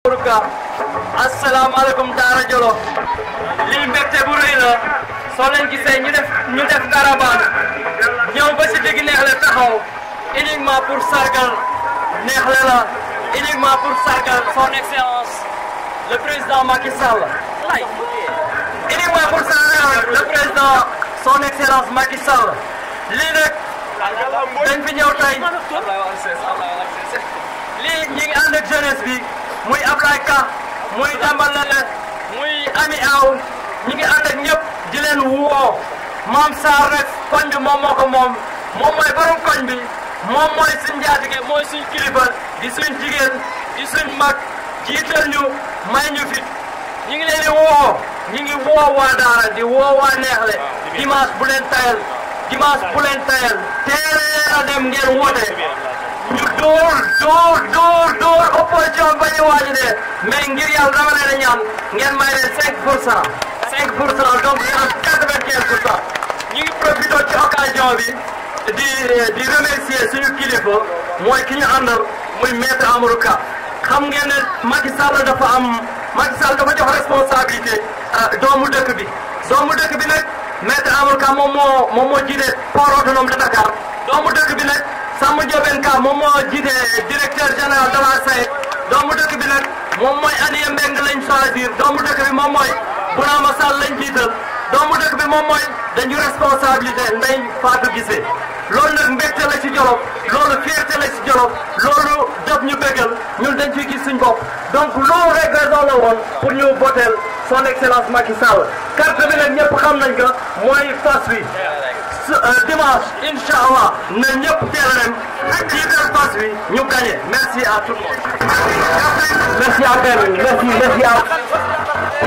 Ka asalaamaaleykum Daara Jolof lii mbégte bu rëy la soo leen gisee ñu def ñu def caravane ñëw ba si digg Neexle taxaw uniquement pour sargal Neexle la uniquement pour sargal son excellence le président Macky Sall uniquement pour sargal le président son excellence Macky Sall lii nag dañ fi ñëw tey lii ñi ngi ànd ak jeunesse bi muy Ablaye Ka muy Dambal Lele muy Ami Aw ñi ngi ànd ak ñëpp di leen woo Maam Sarr rek koñ bi moom moo ko moom moom mooy borom koñ bi moom mooy suñ njaatige mooy suñ kilifa di suñ jigéen di suñ mag jiital ñu may ñu fit ñi ngi leen di woo ñi ngi woo waa Daara di woo waa Neexle dimanche bu leen tayal dimanche bu leen tayal teel a dem ngeen woote ñu dóor dóor dóor dóor opposition ba ñu waaj de mais ngir yàlla dama leen a ñaan ngeen may leen 5 pour cent 5 pour cent donc ñu am 95 pour cent ñu ngi profité ci occasion bi di di remercier suñu kilifa mooy ki ñu àndal muy maître Amadou Ka xam ngeen ne Macky Sall dafa am Macky Sall dafa jox responsabilité doomu dëkk bi doomu dëkk bi nag maître Amadou Ka moom moo moom moo jiite port autonome de Dakar doomu dëkk bi nag Samba Diobène Ka moom moo jiite directeur général de la SAED doomu dëkk bi nag moom mooy Aliou Mbengue lañ choisir doomu dëkk bi moom mooy Bounama Sall lañ jiital doomu dëkk bi moom mooy dañu responsabilité Ndeye Fatou Guissé loolu nag mbégte la ci Jolof loolu fierté la ci Jolof loolu def ñu bégal ñun dañ ciy gis suñ bopp donc loolu rek raison la woon pour ñu voter son excellence Macky Sall carte bi nag ñëpp xam nañ ko mooy fas wi dimanche incha allah na ñëpp teel a dem jiital fas wi ñu gagné merci à tout le monde. merci à Ben merci merci à.